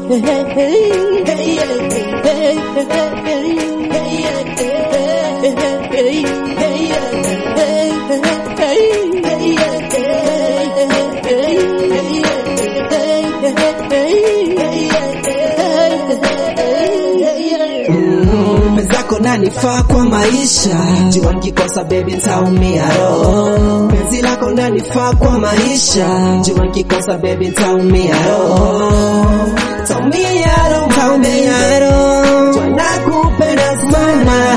Mwenzako nanifaa kwa maisha, jua nikikosa baby ntaumia roho. Penzi lako nanifaa kwa maisha, jua nikikosa baby ntaumia roho. Taumia roho, taumia roho, jua nakupenda sana.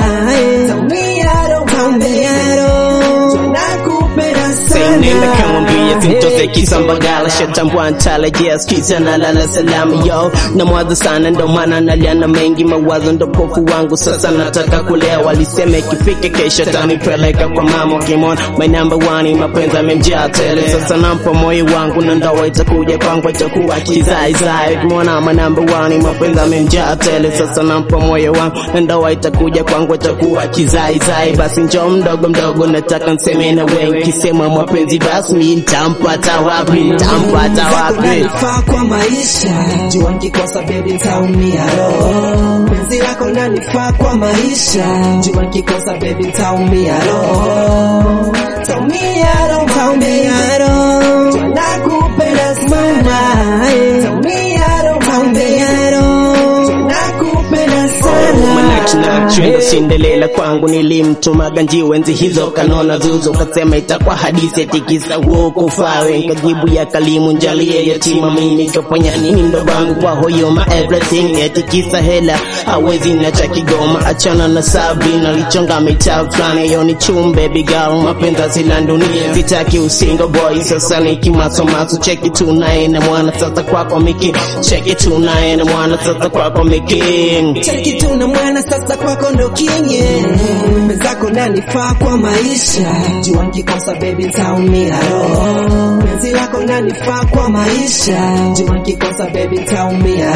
Taumia roho, taumia roho, jua nakupenda Nenda sana. kamwambia simtoze kisambagala shatambua ntarejea skiza na lala salamu yo na mwazo sana ndo maana naliana mengi mawazo ndo pofu wangu sasa nataka kulea walisema ikifika kesho tanipeleka kwa mama kimona my number one mapenzi amemjaa tele sasa nampa moyo wangu na ndoa itakuja kwangu itakuwa kizaizai kimona my number one mapenzi amemjaa tele sasa nampa moyo wangu na ndoa itakuja kwangu itakuwa kizaizai basi njoo mdogo mdogo nataka nseme na wengi kisema mapenzi basi mi ntampata wapi ntampata wapi Nanifaa kwa maisha, jua nikikosa baby ntaumia roho. Penzi lako nanifaa kwa maisha, jua nikikosa baby ntaumia roho. Taumia roho, taumia roho, jua nakupenda sana. Taumia roho, taumia roho, jua nakupenda sana. manachinachuenda sindelela kwangu nilimtumaga njiwe enzi hizo kanona zuzo kasema itakuwa hadithi atikisa wokufawe nkajibu ya kalimu njalie yatima mimi kafanya nini ndo bangu kwa hoyo ma everything atikisa hela hawezi na cha kigoma achana na Sabrina lichonga mitaa fulani yo ni chumbe bigal mapenza sila dunia sitaki usingo boy sasa nikimasomaso cheki tunaye na mwana sasa kwako miki cheki tunaye na mwana sasa kwako miki Cheki tu na mwana sasa kwako ndo kinye Mwenzako nanifaa kwa maisha Jua nikikosa baby ntaumia roho Penzi lako nanifaa kwa maisha Jua nikikosa baby ntaumia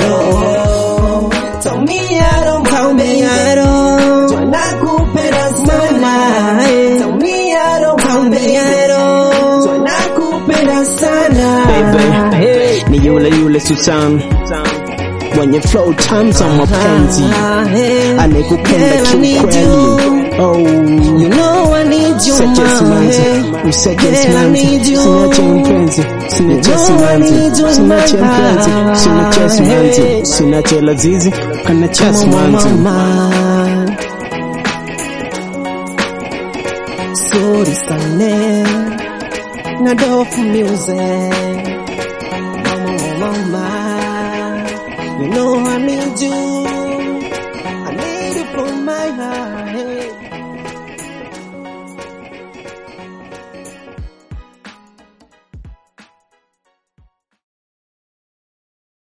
roho Taumia roho, taumia roho Jua nakupenda sana Taumia roho, taumia roho Jua nakupenda sana baby ni yule yule Susan mwenye flow tamu za mapenzi anekupenda kiukweli oh You know I need you, Usiache simanzi, my usiache Girl, I simanzi, need you. usiniache mpenzi, usiniache You know I simanzi, need you in usiniache my mpenzi, heart. usiniache simanzi, Hey. usiniache lazizi, kanacha Mama, simanzi. mama. Sorry, Stanley. Nadofu music.